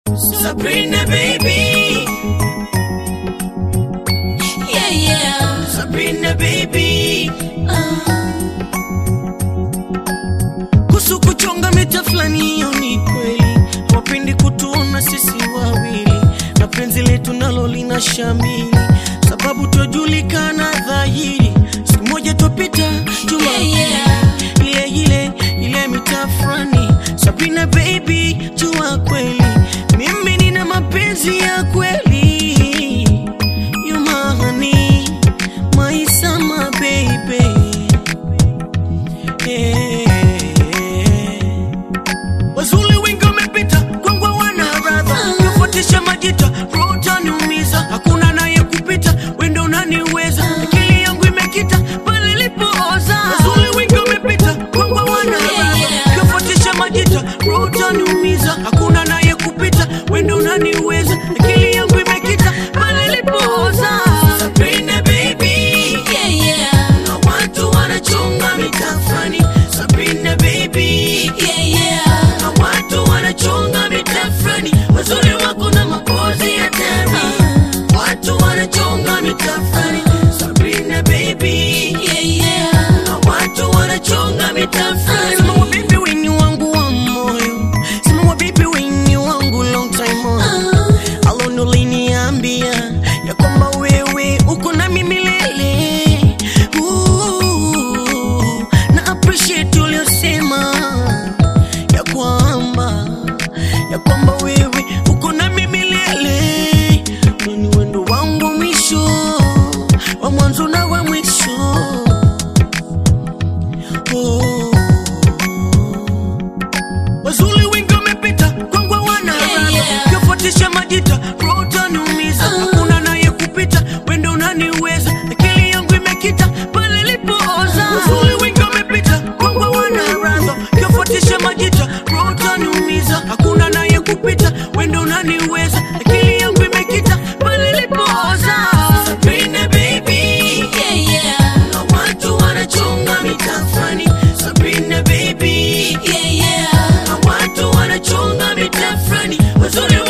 Sabrina baby, Yeah, yeah. Sabrina baby. Uh, Kuhusu kuchonga mita fulani, hiyo ni kweli, hawapendi kutuona sisi wawili, na penzi letu nalo lina shamili, sababu twajulikana dhahiri. Siku moja twapita juma Yeah, yeah. ile ile ile mitaa fulani. Sabrina baby, jua kweli mimi nina mapenzi ya kweli, you my honey, my summer baby wazuli wengi wamepita kwangwa wana radha kufuatisha majita rota niumiza hakuna naye kupita wendo unaniweza akili yangu imekita pale ilipooza wazuli wengi wamepita kwangwa wana radha kufuatisha majita rota niumiza hakuna naye kupita wendo unaniweza akili yangu imekita pale ilipooza Sabrina baby yeah, yeah. na watu wanachonga mitafani Sabrina baby Yeah, yeah. na watu wanachonga mitafani wazuri wako na mapozi ya tani watu wanachonga mitafani Sabrina baby Yeah, yeah. na watu wanachonga mitafani sema wabibi wenye wangu wa moyo sema wabibi wenye wangu long time on Uh, alone uliniambia ya kwamba wewe uko na mimi milele Ooh, na appreciate uliosema ya kwamba ya kwamba wewe uko na mimi milele ni wendo wangu wa mwisho wa mwanzo na wa mwisho oh. Wazuli wengi wamepita kwangu wana Yeah, yeah. kufuatisha majita rota niumiza hakuna naye kupita wendo unaniweza akili yangu imekita pale ilipooza Wazuli wengi wamepita kwangu wana radha kufuatisha majita rota niumiza hakuna naye kupita wendo unaniweza akili yangu imekita pale ilipooza Sabrina baby yeah, yeah. na watu wanachonga mitafani Sabrina baby Yeah, yeah. na watu wanachonga mitafani wazuri